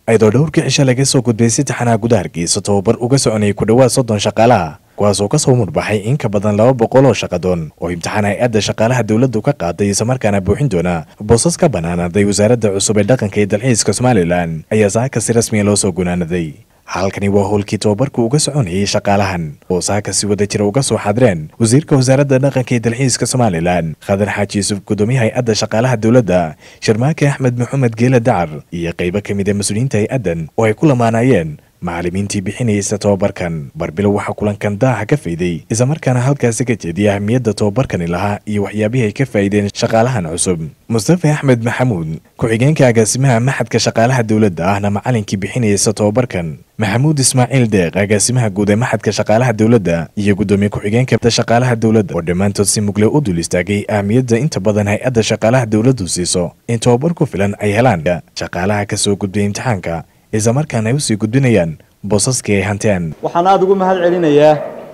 ayadoo dhowrkii cisho laga soo gudbay si taxanaha guda hargeysa tababar uga soconayay ku dhowaad soddon shaqaalaha kuwaasoo ka soo mudbaxay in ka badan laba boqol oo shaqadoon oo imtixaan hay-adda shaqaalaha dowladdu ka qaaday islamarkaana buuxin doona boosas ka bannaanaaday wasaaradda cusub ee dhaqanka iyo dalxiiska somalilan ayaa saaka si rasmiya loo soo gunaanaday halkani waa howlkii tababarku uga soconayay shaqaalahan oo saaka si wada jira uga soo xadireen wasiirka wasaaradda dhaqanka iyo dalxiiska somalilan khadar xaaji yuusuf gudoomiye hay-adda shaqaalaha dowladda sharmaake axmed maxamed geela dacar iyo qaybo ka mid a mas-uuliyiinta hay-addan oo ay ku lamaanayeen macallimiintii bixinaysa tobabarkan barbilow waxaa kulankan daaha ka fayday islamarkaana halkaasi ka jeediyay ahamiyadda tobabarkani lahaa iyo waxyaabihii ay ka faa'iideen shaqaalahan cusub mustafa axmed maxamuud ku-xigeenka agaasimaha maxadka shaqaalaha dowladda ahna macallinkii bixinaysa tobabarkan maxamuud ismaaciil deeq agaasimaha guud ee maxadka shaqaalaha dowladda iyo guddoomiye ku-xigeenka shaqaalaha dowladda oo dhammaantood si mugle u dul istaagay ahamiyadda inta badan hay-adda shaqaalaha dowladdu siiso in tobabar ku filan ay helaan shaqaalaha ka soo gudbay imtixaanka islamarkaana ay usii gudbinayaan boosaskii ay hanteen waxaan aada ugu mahad celinayaa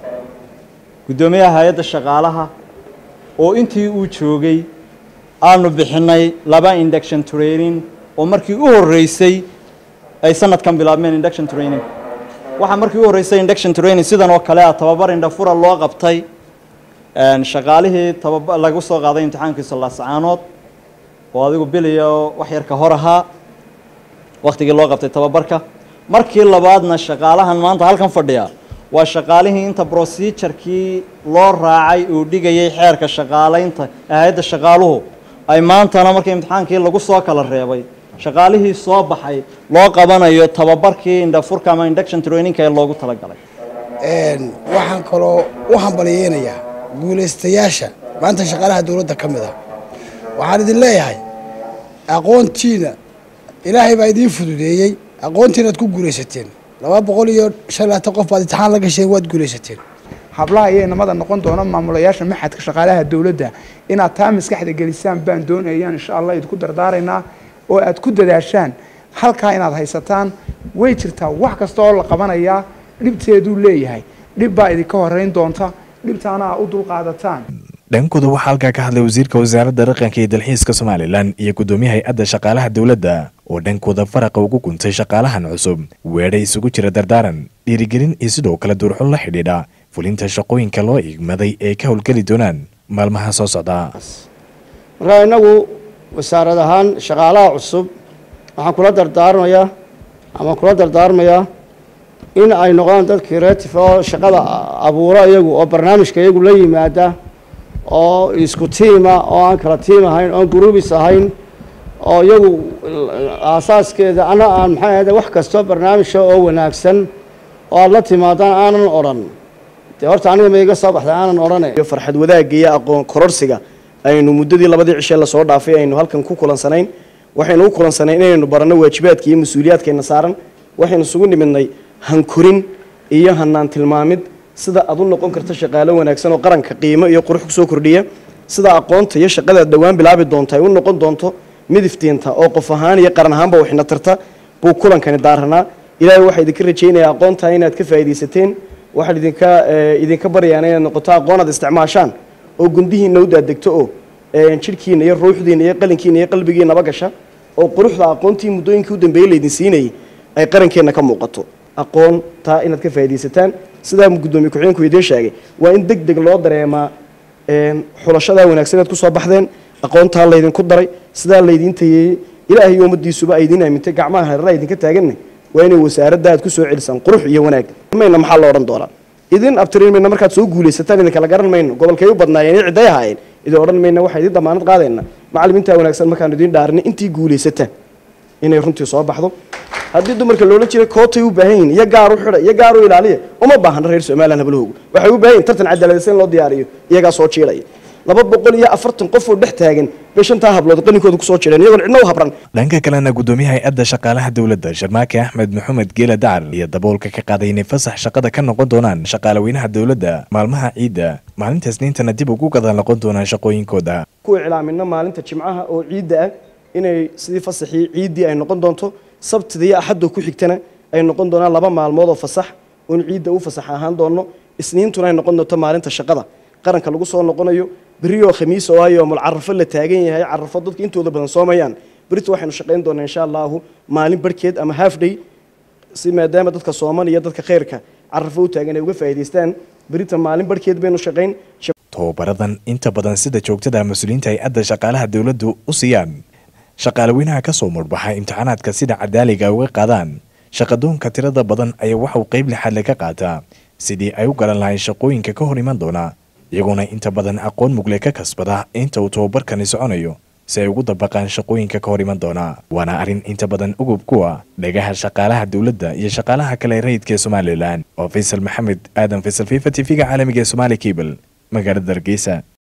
guddoomiyaha hay-adda shaqaalaha oo intii uu joogay aanu bixinay laba induction training oo markii u horreysay ay sanadkan bilaabmeen induction training waxaa markii u horreysay induction training sidan oo kale ah tababar indhafura loo qabtay shaqaalihii tababa lagu soo qaaday imtixaankiisa laascaanood oo adigu biliyo wax yar ka hor ahaa waktigii loo qabtay tababarka markii labaadna shaqaalahan maanta halkan fadhiya waa shaqaalihii inta procedurekii loo raacay uu dhigayay xeerka shaqaalaynta ee hay-adda shaqaaluhu ay maantana markii imtixaankii lagu soo kala reebay shaqaalihii soo baxay loo qabanayo tababarkii indhafurka ama induction trainingka ee loogu talagalay waxaan kaloo u hambaliyeynayaa guulaystayaasha maanta shaqaalaha dowladda ka mid ah waxaan idin leeyahay aqoontiina ilaahay baa idiin fududeeyey aqoontiinaad ku guulaysateen laba boqol iyo shan labaatan qof baad imtixaan la gasheen waad guulaysateen hablaha iyo inamada noqon doona maamulayaasha maxadka shaqaalaha dowladda inaad taa maskaxda gelisaan baan doonayaan insha allah idinku dardaaraynaa oo aad ku dadaashaan halkaa inaad haysataan way jirtaa wax kasta oo la qabanayaa dhibteeduu leeyahay dhib baa idinka horeyn doonta dhibtaana aa u dulqaadataan dhankooda waxaa halkaa ka hadlay wasiirka wasaaradda dhaqanka iyo dalxiiska somalilan iyo guddoomiye hay-adda shaqaalaha dowladda oo dhankooda faraqa ugu guntay shaqaalahan cusub weedha isugu jira dardaaran dhiirigelin iyo sidoo kale duurxun la xidhiidha fulinta shaqooyinka loo igmaday ee ka howlgeli doonaan maalmaha soo socda markaa innagu wasaarad ahaan shaqaalaha cusub waxaan kula dardaarmayaa ama kula dardaarmayaa in ay noqdaan dad creative oo shaqada abuuro iyagu oo barnaamijka iyagu la yimaada oo isku tiima oo aan kala tiim ahayn oon gruubis ahayn oo iyagu aasaaskeeda ana aan maxay ahayde wax kastoo barnaamijka oo wanaagsan oo aada la timaadaan aanan odhan dee horta aniga ma iga soo baxday aanan odhane farxad wadaagga iyo aqoon kororsiga aynu muddadii labadii cishe lasoo dhaafay aynu halkan ku kulansanayn waxaynu u kulansanayn inaynu baranno waajibaadka iyo mas-uuliyaadkayna saaran waxaynu isugu nimidnay hankorin iyo hanaan tilmaamid sida aad u noqon karto shaqaalo wanaagsan oo qaranka qiimo iyo qurux kusoo kordhiya sida aqoonta iyo shaqadaad dhowaan bilaabi doonta ay u noqon doonto midiftiinta oo qof ahaan iyo qaran ahaanba waxna tarta buu kulankani daaranaa ilaahay waxaa idinka rajaynayaa aqoontaa inaad ka faa'iidaysateen waxaan idinka idinka baryaana inaad noqoto aqoon aad isticmaashaan oo gundihiina u daadegto oo jidhkiina iyo ruuxdiina iyo qalinkiina iyo qalbigiinaba gasha oo quruxda aqoontii muddooyinkii u dambeeyey laydin siinayay ay qarankeenna ka muuqato aqoon taa inaad ka faa'iidaysataan sidaa guddoomiye ku-xigeenku idiin sheegay waa in deg deg loo dareemaa xulashadaa wanaagsan inaad ku soo baxdeen aqoontaa laydinku daray sidaa laydiin tayeeyey ilaahay iyo ummaddiisuba ay idiin aamintay gacmaha hareeraha idinka taaganna waa inay wasaaradda aad ku soo celisaan qurux iyo wanaag mayna maxaa la odhan doonaa idin abtirin mayna markaad soo guulaysataan idin kala garan mayno gobolkay u badnaayeen iyo cidday ahaayeen idin odhan mayna waxaa idin damaanad qaadayna macallimiintaa wanaagsan markaanu idiin dhaarinay intii guulaysataan inay runtii soo baxdo haddii dumarka loola jiray kootay u baahan yihin iyo gaar u xidha iyo gaar u ilaaliya uma baahna reer somalilan hablahoogu waxay u baahan yihin tartan cadaaladaysan in loo diyaariyo iyagaa soo jiilaya laba boqol iyo afartan qof oo dhex taagan bay shantaa hablood qaninkooda kusoo jireen iyagoon cidna u habran dhanka kalena guddoomiyaha hay-adda shaqaalaha dowladda sharmaake axmed maxamed geela dacar iyo daboolka ka qaaday inay fasax shaqada ka noqon doonaan shaqaalaweynaha dowladda maalmaha ciidda maalinta isniintana dib ugu gadan noqon doonaan shaqooyinkooda ku iclaamina maalinta jimcaha oo ciidda ah inay sidii fasaxii ciiddii ay noqon doonto sabtida iyo axadoo ku xigtana ay noqon doonaan laba maalmood oo fasax oon ciidda u fasax ahaan doono isniintuna ay noqon doonto maalinta shaqada qaranka lagu soo noqonayo beriyoo khamiis oo ay yoomul carafo la taagan yahay carafo dadka intooda badan soomayaan berito waxaynu shaqayn doonaa insha allahu maalin barhkeed ama half day si maadaama dadka sooman iyo dadka khayrka carafo u taagan ay uga faa'iidaystaan berita maalin barhkeed baynu shaqayn tababaradan inta badan sida joogtada mas-uuliyiinta hay-adda shaqaalaha dowladdu u siiyaan shaqaalaweynaha ka soo murbaxa imtixaanaadka sida cadaaliga ay uga qaadaan shaqadoonka tirada badan ayaa waxauu qayb lixaadle ka qaataa sidii ay u garan lahayn shaqooyinka ka hor iman doona iyagoona inta badan aqoon mugle ka kasbada inta uu tababarkani soconayo si ay ugu dabaqaan shaqooyinka ka hor iman doona waana arrin inta badan ugub kuwa dhagaha shaqaalaha dowladda iyo shaqaalaha kale rayidka ee somalilan oo faysal maxamed aadan faysal fifa t v-ga caalamiga ee somaali cable magaalada hargeysa